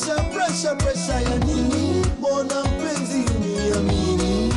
Presha, presha, presha ya nini? Mbona mpenzi uniamini?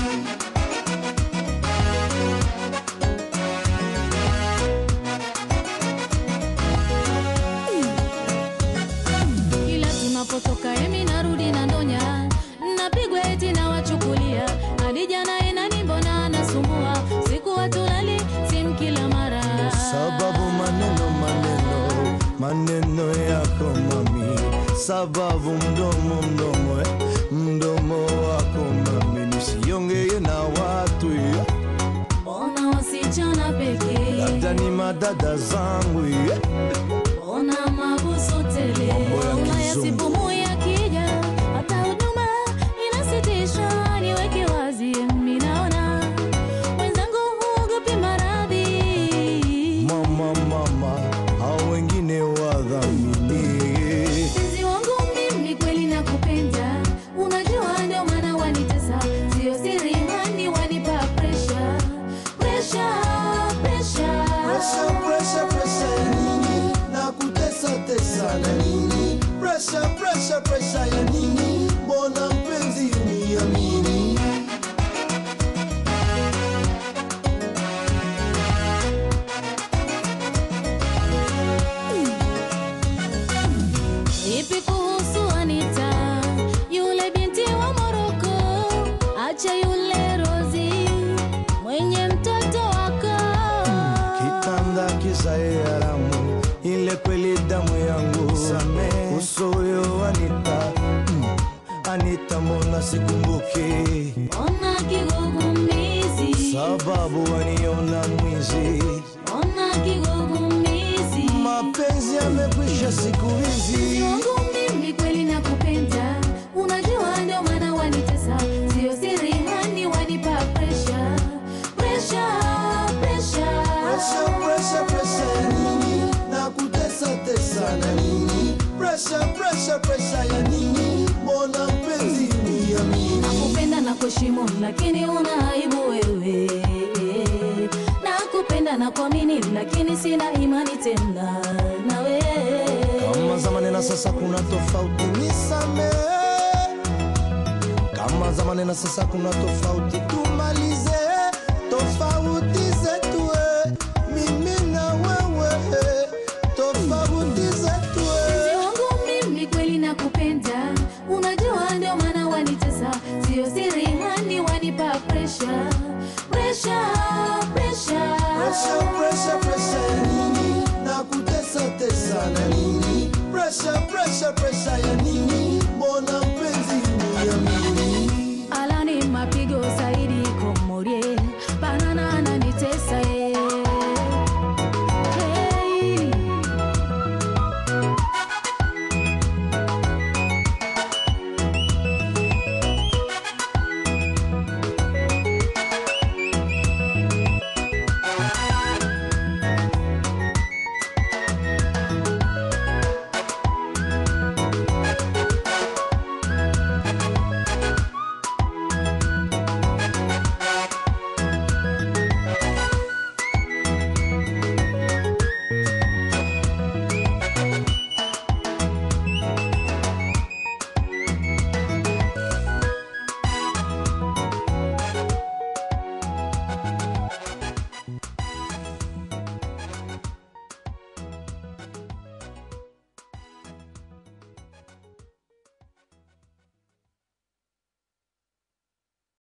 Kila tunapotoka emi narudi na ndonya, napigwa eti na wachukulia hadi jana enani, mbona anasumbua siku watulali simu kila mara Sababu maneno maneno maneno yako mami, sababu mdomo mdomo eh, mdomo wako mami, nisiongee na watu eh, Ona wasichana pekee, labda ni madada zangu eh. ona mabusu tele, Mambo ya Ulaya kizungu. sipumu ya kija, hata huduma inasitishwa. Niweke wazi, mimi naona mwenzangu huogopi maradhi. Mama mama, hao wengine wadhamini Mpenzi wangu mimi kweli nakupenda, unajua ndio maana wanitesa, sio siri hani wanipa pressure, pressure, pressure. Presha, presha, presha ya nini? Na kutesa tesa na nini? Presha, presha, presha ya nini? Mbona mpenzi uniamini? Ipi kuhusu Anita, yule binti wa Moroko? Acha yule Rozi mwenye mtoto wako. Kitanda kisae haramu, ile kweli damu yangu uso huyo Anita, mm, Anita mbona sikumbuki, Ona kigugumizi, sababu waniona mwizi, ona kigugumizi. mapenzi yamekwisha siku Mpenzi hizi. wangu mimi kweli nakupenda, unajua ndio maana wanitesa, sio siri hani wanipa pressure, pressure, pressure. Presha, presha, presha ya nini? Na kutesa tesa na nini? Presha, presha, presha ya nini? Mbona mpenzi uniamini? Nakupenda na kuheshimu lakini una aibu wewe. Nakupenda na kuamini lakini sina imani tena nawe. Kama zamani na sasa kuna tofauti, nisamehe. Kama zamani na sasa kuna tofauti, tumalize tofauti zetu, eh. mimi na wewe, eh. tofauti zetu. Mpenzi eh. wangu mimi kweli nakupenda, unajua ndio maana wanitesa, sio siri hani wanipa pressure, pressure, pressure. Presha, presha, presha ya nini? Na kutesa tesa na nini? Presha, presha, presha ya nini? Mbona